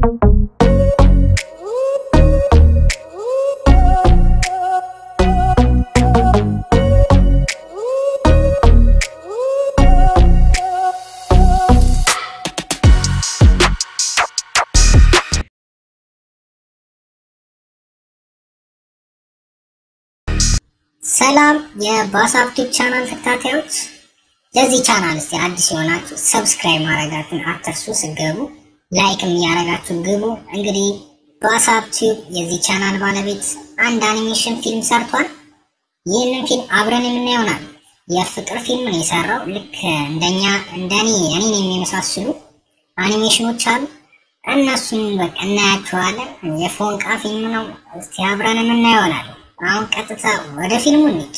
ሰላም የባሳፕቲክ ቻናል ተከታታዮች፣ ለዚህ ቻናል እስቲ አዲስ የሆናችሁ ሰብስክራይብ ማድረጋችሁን አትርሱ። ስገቡ ላይክም እያደረጋችሁ ግቡ። እንግዲህ ባሳፕቲክ የዚህ ቻናል ባለቤት አንድ አኒሜሽን ፊልም ሰርቷል። ይህንን ፊልም አብረን የምናየው ይሆናል። የፍቅር ፊልም ነው የሰራው። ልክ እንደኛ እንደኔ እኔን የሚመሳስሉ አኒሜሽኖች አሉ። እነሱን በቃ እናያቸዋለን። የፎንቃ ፊልም ነው። እስቲ አብረን የምናየው ይሆናል። አሁን ቀጥታ ወደ ፊልሙ እንሂድ።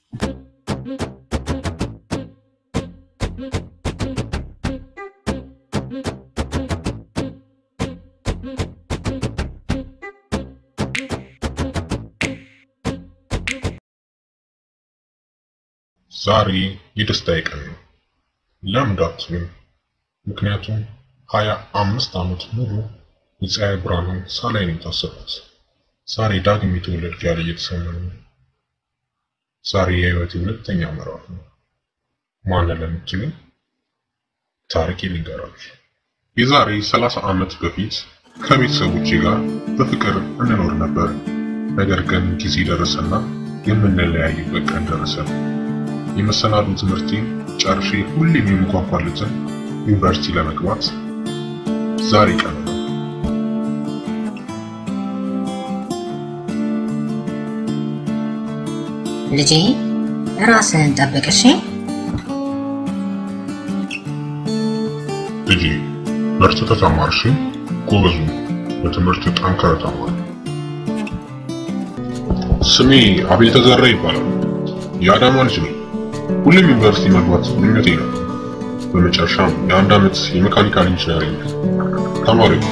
ዛሬ የደስታዬ ቀን ነው። ለምን እንዳትሉኝ፣ ምክንያቱም ሀያ አምስት ዓመት ሙሉ የፀሐይ ብርሃንን ሳላይ ነው የታሰብኩት። ዛሬ ዳግም የተወለድኩ ያለ እየተሰማኝ ነው። ዛሬ የህይወቴ ሁለተኛ ምዕራፍ ነው። ማን ለምትሉኝ ታሪኬ ልንገራችሁ። የዛሬ ሰላሳ ዓመት በፊት ከቤተሰቦቼ ጋር በፍቅር እንኖር ነበር። ነገር ግን ጊዜ ደረሰና የምንለያይበት ቀን ደረሰ። የመሰናዱ ትምህርቴን ጨርሼ ሁሌም የምጓጓለትን ዩኒቨርሲቲ ለመግባት ዛሬ ቀን ነው። ልጄ ራስህን ጠብቅ እሺ። ልጄ በርትተህ ተማር እሺ። ጎበዙ በትምህርት ጠንከር ተማር። ስሜ አቤል ተዘራ ይባላል። የአዳማ ልጅ ነኝ። ሁሌም ዩኒቨርሲቲ መግባት ምኞቴ ነው። በመጨረሻም የአንድ ዓመት የሜካኒካል ኢንጂነሪንግ ተማሪ ነው።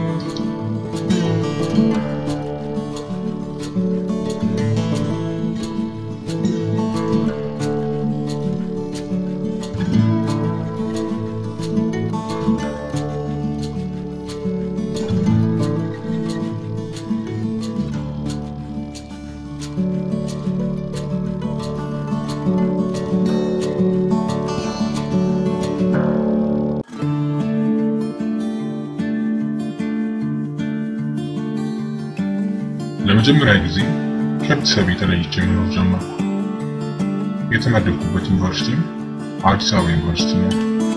ለመጀመሪያ ጊዜ ከቤተሰብ የተለይቼ መኖር ጀመርኩ። የተመደብኩበት ዩኒቨርሲቲ አዲስ አበባ ዩኒቨርሲቲ ነው።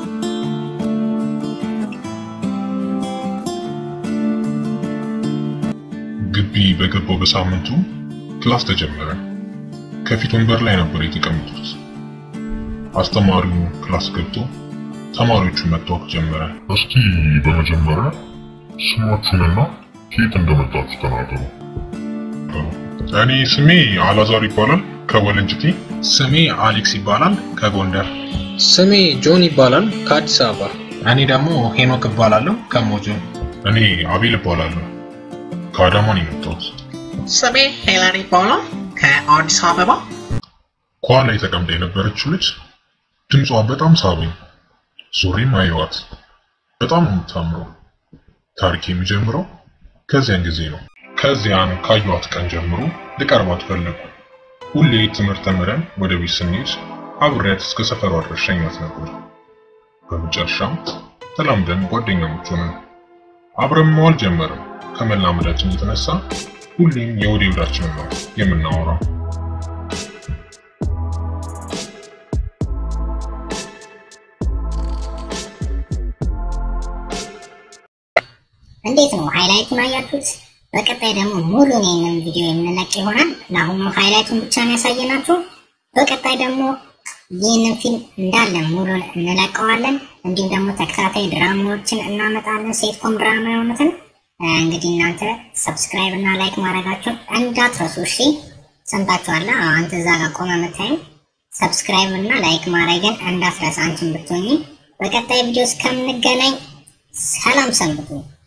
ግቢ በገባው በሳምንቱ ክላስ ተጀመረ። ከፊት ወንበር ላይ ነበር የተቀመጡት። አስተማሪው ክላስ ገብቶ ተማሪዎቹን መታወቅ ጀመረ። እስቲ በመጀመሪያ ስማችሁንና ከየት እንደመጣችሁ ተናገሩ። እኔ ስሜ አላዛር ይባላል ከወለንጭቲ። ስሜ አሌክስ ይባላል ከጎንደር። ስሜ ጆን ይባላል ከአዲስ አበባ። እኔ ደግሞ ሄኖክ እባላለሁ ከሞጆ። እኔ አቤል እባላለሁ ከአዳማ ነው የመጣሁት። ስሜ ሄለን ይባላል ከአዲስ አበባ። ከኋላ ተቀምጣ የነበረችው ልጅ ድምጿ በጣም ሳበኝ። ዞሬም አየዋት። በጣም ነው የምታምረው። ታሪክ የሚጀምረው ከዚያን ጊዜ ነው። ከዚያን ካየኋት ቀን ጀምሮ ልቀርባት ፈለጉ። ሁሌ ትምህርት ተምረን ወደ ቤት ስንሄድ አብሬያት እስከ ሰፈሯ ድረስ ሸኛት ነበር። በመጨረሻም ተላምደን ጓደኛሞች ሆነን አብረን መዋል ጀመርን። ከመላመዳችን የተነሳ ሁሌም የወደ ወዳችንን ነው የምናወራው። እንዴት ነው ሃይላይቱን አያችሁት? በቀጣይ ደግሞ ሙሉን ይህንን ቪዲዮ የምንለቅ ይሆናል። ለአሁኑ ሃይላይቱን ብቻ ነው ያሳየናችሁ። በቀጣይ ደግሞ ይህንን ፊልም እንዳለ ሙሉን እንለቀዋለን። እንዲሁም ደግሞ ተከታታይ ድራማዎችን እናመጣለን፣ ሴትኮም ድራማ የሆኑትን። እንግዲህ እናንተ ሰብስክራይብ እና ላይክ ማድረጋችሁን እንዳትረሱ እሺ። ሰምታችኋላ? አንተ እዛ ጋር ቆመ የምታይም ሰብስክራይብ እና ላይክ ማድረግን እንዳትረሳ አንቺን ብትሆኚ። በቀጣይ ቪዲዮ እስከምንገናኝ ሰላም ሰንብቱ።